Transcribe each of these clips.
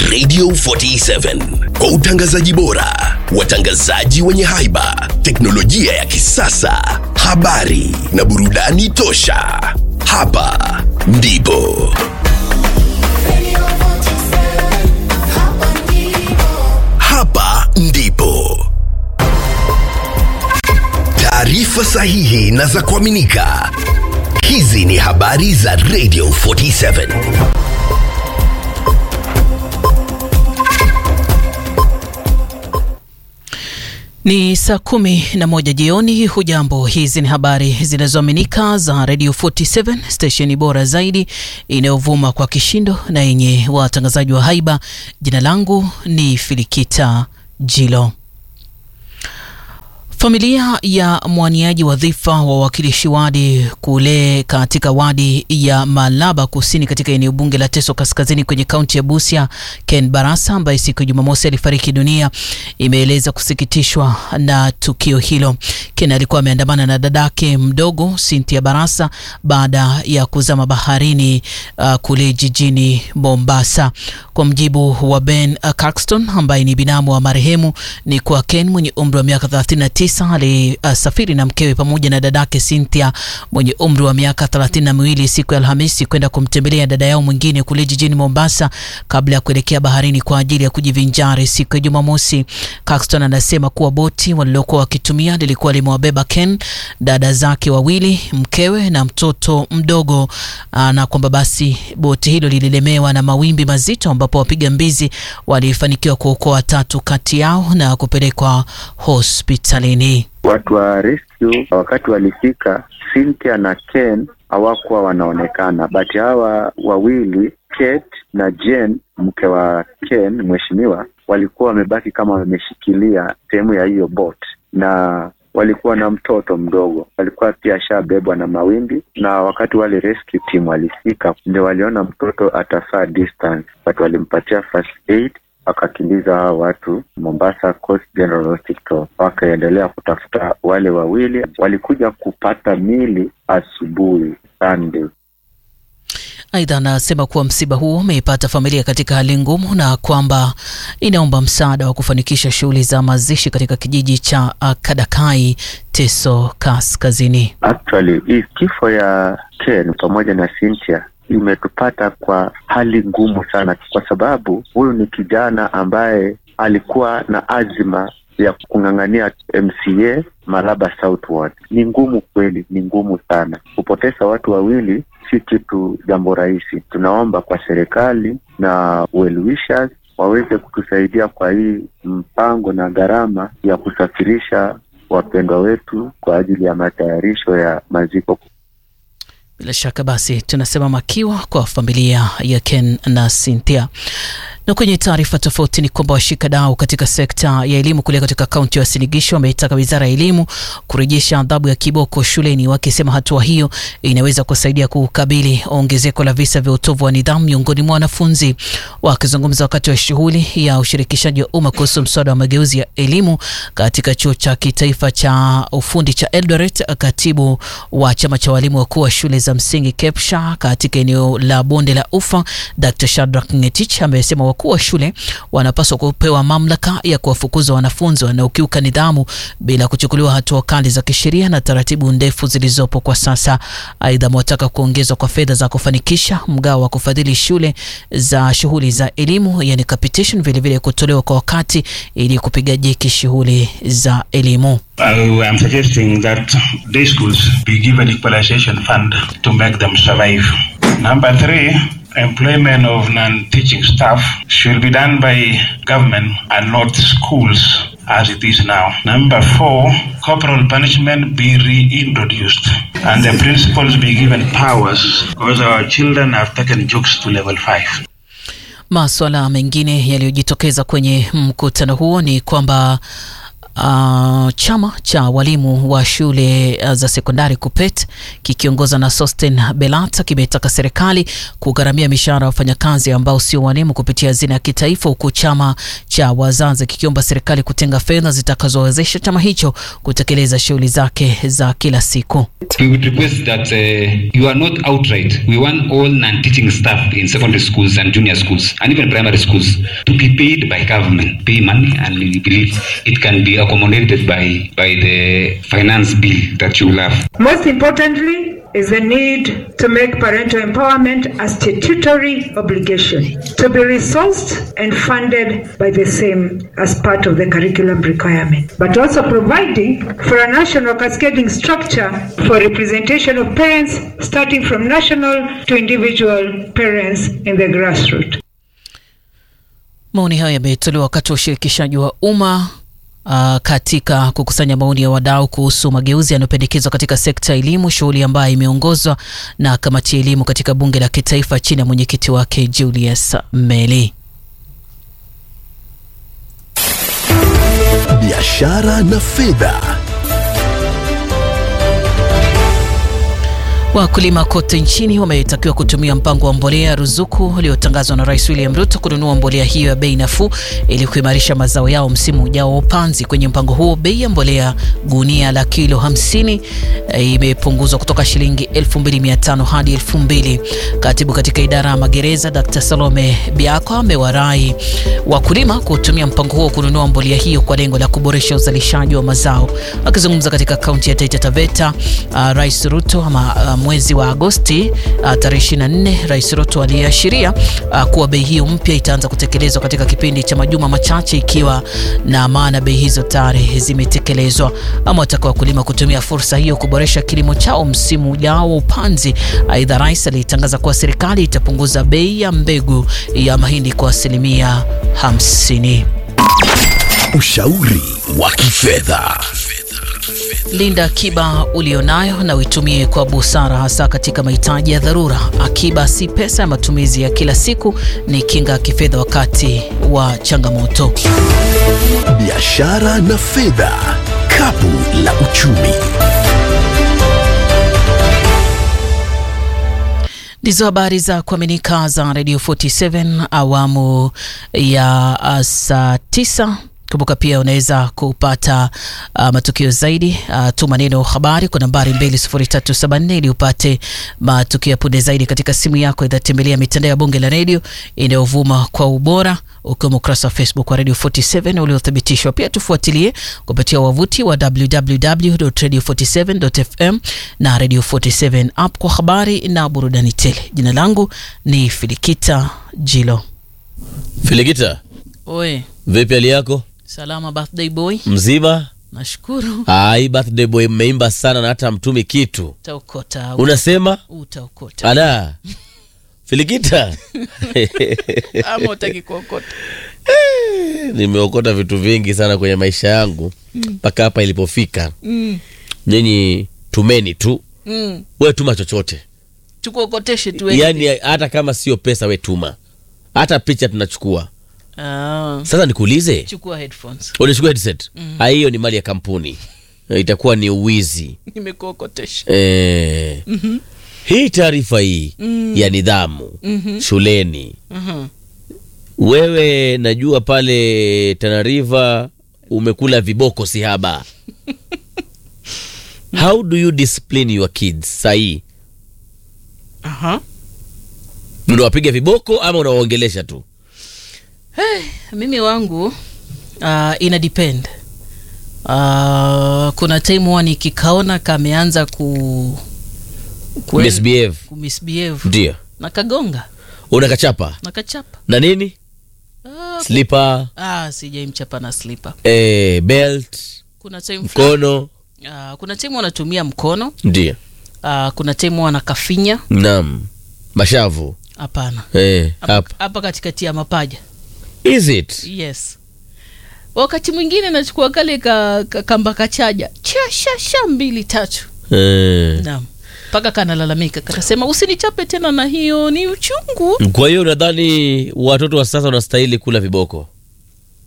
Radio 47 kwa utangazaji bora, watangazaji wenye haiba, teknolojia ya kisasa, habari na burudani tosha. Hapa ndipo hapa ndipo taarifa sahihi na za kuaminika. Hizi ni habari za Radio 47. Ni saa kumi na moja jioni. Hujambo, hizi ni habari zinazoaminika za Radio 47 stesheni bora zaidi inayovuma kwa kishindo na yenye watangazaji wa haiba. Jina langu ni Filikita Jilo. Familia ya mwaniaji wadhifa wa wawakilishi wadi kule katika wadi ya Malaba Kusini katika eneo bunge la Teso Kaskazini kwenye kaunti ya Busia, Ken Barasa ambaye siku ya Jumamosi alifariki dunia, imeeleza kusikitishwa na tukio hilo. Ken alikuwa ameandamana na dadake mdogo Cynthia Barasa baada ya kuzama baharini uh, kule jijini Mombasa. Kwa mjibu wa Ben uh, Caxton ambaye ni binamu wa marehemu, ni kwa Ken mwenye umri wa miaka 39 alisafiri uh, na mkewe pamoja na dadake Cynthia mwenye umri wa miaka thelathini na miwili siku ya Alhamisi kwenda kumtembelea dada yao mwingine kule jijini Mombasa kabla ya kuelekea baharini kwa ajili ya kujivinjari siku ya Jumamosi. Caxton anasema kuwa boti walilokuwa wakitumia lilikuwa limewabeba Ken, dada zake wawili, mkewe na mtoto mdogo uh, na kwamba basi boti hilo lililemewa na mawimbi mazito ambapo wapiga mbizi walifanikiwa kuokoa watatu kati yao na kupelekwa hospitalini. Watu wa rescue wakati walifika, Cynthia na Ken hawakuwa wanaonekana, but hawa wawili Kate na Jane, mke wa Ken mheshimiwa, walikuwa wamebaki kama wameshikilia sehemu ya hiyo boat na walikuwa na mtoto mdogo, walikuwa pia ashabebwa na mawimbi, na wakati wale rescue team walifika, ndio waliona mtoto atafaa distance, but walimpatia first aid wakakimbiza hao watu Mombasa Coast General Hospital, wakaendelea kutafuta wale wawili. Walikuja kupata mili asubuhi Sunday. Aidha, anasema kuwa msiba huo umeipata familia katika hali ngumu na kwamba inaomba msaada wa kufanikisha shughuli za mazishi katika kijiji cha Kadakai, Teso Kaskazini. Actually, hii kifo ya Ken pamoja na Cynthia imetupata kwa hali ngumu sana, kwa sababu huyu ni kijana ambaye alikuwa na azima ya kung'ang'ania MCA Malaba Southward. Ni ngumu kweli, ni ngumu sana. Kupoteza watu wawili si kitu jambo rahisi. Tunaomba kwa serikali na well wishers waweze kutusaidia kwa hii mpango na gharama ya kusafirisha wapendwa wetu kwa ajili ya matayarisho ya maziko. Bila shaka basi tunasema makiwa kwa familia ya Ken na Cynthia. Na kwenye taarifa tofauti ni kwamba washikadau katika sekta ya elimu kule katika kaunti ya Uasin Gishu wameitaka wizara ya elimu kurejesha adhabu ya kiboko shuleni, wakisema hatua hiyo inaweza kusaidia kukabili ongezeko la visa vya utovu wa nidhamu miongoni mwa wanafunzi. Wakizungumza wakati wa shughuli ya ushirikishaji wa umma kuhusu mswada wa mageuzi ya elimu katika chuo cha kitaifa cha ufundi cha Eldoret, katibu wa chama cha walimu wakuu wa shule za msingi KEPSHA katika eneo la bonde la Ufa, Dr. Shadrack Ngetich amesema wakuu wa shule wanapaswa kupewa mamlaka ya kuwafukuza wanafunzi wanaokiuka nidhamu bila kuchukuliwa hatua kali za kisheria na taratibu ndefu zilizopo kwa sasa. Aidha, amewataka kuongezwa kwa fedha za kufanikisha mgao wa kufadhili shule za shughuli za elimu, yani capitation, vilevile kutolewa kwa wakati ili kupiga jeki shughuli za elimu. I am suggesting that day schools be given equalization fund to make them survive. Number three, employment of non-teaching staff should be done by government and not schools as it is now. Number four, corporal punishment be reintroduced and the principals be given powers because our children have taken jokes to level five. Maswala mengine yaliyojitokeza kwenye mkutano huo ni kwamba Uh, chama cha walimu wa shule uh, za sekondari KUPPET kikiongozwa na Sosten Belata kimetaka serikali kugharamia mishahara ya wafanyakazi ambao sio walimu kupitia hazina ya kitaifa, huku chama cha wazazi kikiomba serikali kutenga fedha zitakazowezesha chama hicho kutekeleza shughuli zake za kila siku. We would request that uh, you are not outright. We want all non-teaching staff in secondary schools and junior schools and even primary schools to be paid by government, pay money, and we believe it can be accommodated by by the finance bill that you will have. Most importantly is the need to make parental empowerment a statutory obligation to be resourced and funded by the same as part of the curriculum requirement, but also providing for a national cascading structure for representation of parents starting from national to individual parents in the grassroots. Maoni hayo yametolewa wakati wa ushirikishaji wa umma Uh, katika kukusanya maoni ya wadau kuhusu mageuzi yanayopendekezwa katika sekta ya elimu, shughuli ambayo imeongozwa na kamati ya elimu katika bunge la kitaifa chini ya mwenyekiti wake Julius Meli. biashara na fedha. Wakulima kote nchini wametakiwa kutumia mpango wa mbolea ruzuku uliotangazwa na Rais William Ruto kununua mbolea hiyo ya bei nafuu ili kuimarisha mazao yao msimu ujao wa upanzi. Kwenye mpango huo, bei ya mbolea gunia la kilo 50 e, imepunguzwa kutoka shilingi 2500 hadi 2000. Katibu katika idara ya magereza Dr. Salome Biako amewarai wakulima kutumia mpango huo kununua mbolea hiyo kwa lengo la kuboresha uzalishaji wa mazao. Akizungumza katika kaunti ya Taita Taveta, uh, Rais Ruto ama uh, mwezi wa Agosti uh, tarehe 24, Rais Ruto aliashiria uh, kuwa bei hiyo mpya itaanza kutekelezwa katika kipindi cha majuma machache, ikiwa na maana bei hizo tayari zimetekelezwa. Ama wataka wakulima kutumia fursa hiyo kuboresha kilimo chao msimu ujao wa upanzi. Aidha, rais alitangaza kuwa serikali itapunguza bei ya mbegu ya mahindi kwa asilimia 50. Ushauri wa kifedha. Linda akiba ulionayo na uitumie kwa busara, hasa katika mahitaji ya dharura. Akiba si pesa ya matumizi ya kila siku, ni kinga ya kifedha wakati wa changamoto. Biashara na fedha, kapu la uchumi. Ndizo habari za kuaminika za Radio 47 awamu ya uh, saa tisa. Kumbuka pia unaweza kupata uh, matukio zaidi uh, tuma neno habari kwa nambari 20374 ili upate matukio ya punde zaidi katika simu yako. Idha tembelea mitandao ya bunge la redio inayovuma kwa ubora ukiwemo ukurasa wa Facebook wa Radio 47 uliothibitishwa. Pia tufuatilie kupitia wavuti wa www.radio47.fm na Radio 47 app kwa habari na burudani tele. Jina langu ni Filikita Jilo. Filikita, Oe, vipi hali yako? salama birthday boy. Mzima? Nashukuru. Ai, birthday boy, mmeimba sana na hata mtumi kitu. Utaokota. Unasema Utaokota. ala Filikita Ama utaki kuokota. nimeokota vitu vingi sana kwenye maisha yangu mpaka hapa ilipofika. Mm. Nyinyi tumeni tu, Mm. we tuma chochote, Tukuokoteshe tu wewe. yaani hata kama sio pesa, we tuma, hata picha tunachukua. Ah, Sasa nikuulize, chukua headphones. unachukua headset? Ah, hiyo ni mali ya kampuni, itakuwa ni uwizi. Nimekuokotesha. Eh, hii taarifa hii ya nidhamu shuleni Mhm. wewe najua pale Tana River umekula viboko sihaba how do you discipline your kids sahii Aha. unawapiga viboko ama unawaongelesha tu Mimi wangu uh, ina depend. Uh, kuna time huwa nikikaona kameanza ku kuen- misbehave kumisbehave ndio na kagonga unakachapa na kachapa. na nini Ah, slipper ah, sijaimchapa na slipper. eh, belt Kuna time fulani- mkono ah, kuna time wanatumia mkono ndio ah, kuna time wanakafinya. nam mashavu Hapana. eh, Hapa- hapa hapa katikati ya mapaja. is it Yes. Wakati mwingine nachukua kale ka, ka, kamba kachaja chashasha mbili tatu eh. naam mpaka kanalalamika kanasema usinichape tena na hiyo ni uchungu kwa hiyo unadhani watoto wa sasa wanastahili kula viboko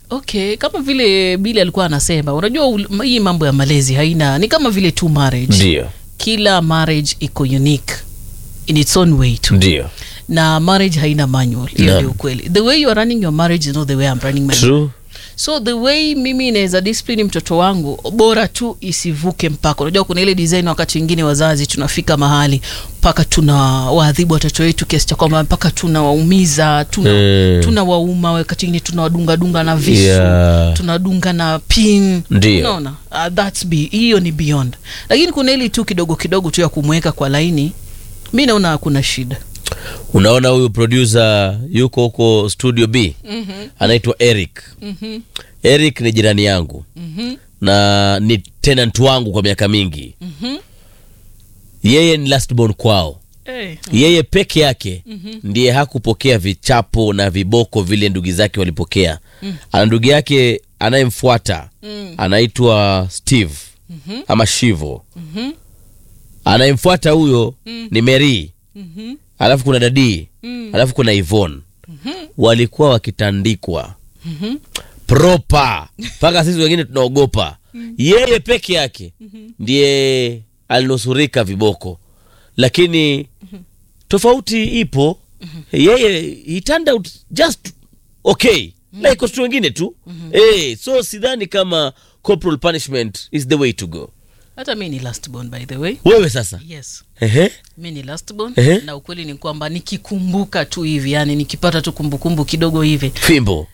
okay kama vile bili alikuwa anasema unajua ul- hii mambo ya malezi haina ni kama vile tu marriage ndio kila marriage iko unique in its own way tu ndio na marriage haina manual hiyo Naam. ndio ukweli the way you are running your marriage is not the way I'm running my true so the way mimi naweza discipline mtoto wangu bora tu isivuke mpaka unajua kuna ile design wakati wengine wazazi tunafika mahali mpaka tuna waadhibu watoto wetu kiasi cha kwamba mpaka tunawaumiza tuna, Mm. tunawauma wakati wengine tunawadungadunga na visu Yeah. tunadunga na pin Ndio. unaona uh, that's be hiyo ni beyond lakini kuna ili tu kidogo kidogo tu ya kumweka kwa laini mi naona hakuna shida unaona huyu producer yuko huko studio b mm-hmm. anaitwa eric mm-hmm. eric ni jirani yangu mm-hmm. na ni tenant wangu kwa miaka mingi mm-hmm. yeye ni last born kwao hey. yeye peke yake mm-hmm. ndiye hakupokea vichapo na viboko vile ndugu zake walipokea mm. ana ndugu yake anayemfuata mm. anaitwa steve mm-hmm. ama shivo mm-hmm. anayemfuata huyo mm. ni mary mm-hmm. alafu kuna dadii mm. alafu kuna ivon mm-hmm. walikuwa wakitandikwa mm-hmm. propa mpaka sisi wengine tunaogopa mm. yeye peke yake mm-hmm. ndiye alinusurika viboko lakini mm-hmm. tofauti ipo mm-hmm. yeye he turned out just okay mm-hmm. like watu wengine tu mm-hmm. hey, so sidhani kama corporal punishment is the way to go hata mi ni last born by the way wewe sasa yes Ehe. mi ni last born Ehe. na ukweli ni kwamba nikikumbuka tu hivi yani nikipata tu kumbukumbu kidogo hivi fimbo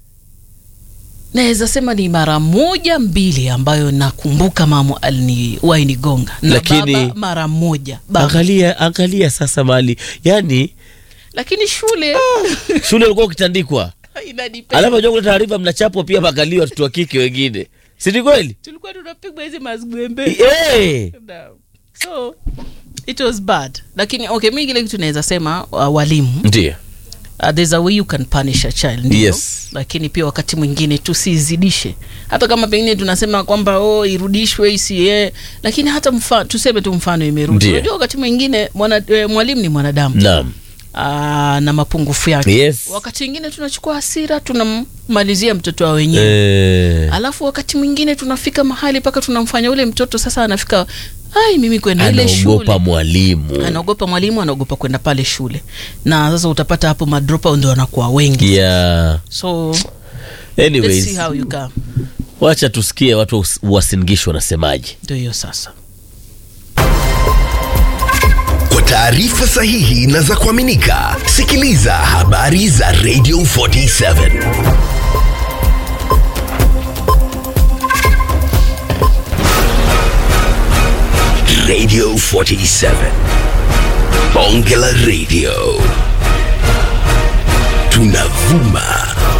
naweza sema ni mara moja mbili ambayo nakumbuka mama aliniwahi nigonga na Lakini- baba mara moja baba. angalia angalia sasa mali yani lakini shule shule ulikuwa ukitandikwa inanipenda. alafu ajua kuna taarifa mnachapwa pia makalio watoto wa kike wengine sini kweli tulikuwa tunapigwa hizi mazgwembe hey. No. so it was bad lakini okay mi kile kitu naweza sema uh, walimu ndio uh, there's a way you can punish a child ndio? Yes. lakini pia wakati mwingine tusizidishe hata kama pengine tunasema kwamba oh, irudishwe isiye lakini hata mfa, tuseme tu mfano imerudi Ndio. unajua wakati mwingine mwana, e, mwalimu ni mwanadamu naam Aa, na mapungufu yake Yes. wakati mwingine tunachukua hasira tunammalizia mtoto wa wenyewe Eh, alafu wakati mwingine tunafika mahali mpaka tunamfanya ule mtoto sasa anafika ai mimi kwenda ile shule anaogopa mwalimu anaogopa mwalimu anaogopa kwenda pale shule na sasa utapata hapo madropa ndo wanakuwa wengi yeah. so let's see anyways how you come wacha tusikie watu wasingishwa wanasemaje ndio hiyo sasa Kwa taarifa sahihi na za kuaminika, sikiliza habari za Radio 47 Radio 47 Bonge la Radio, tunavuma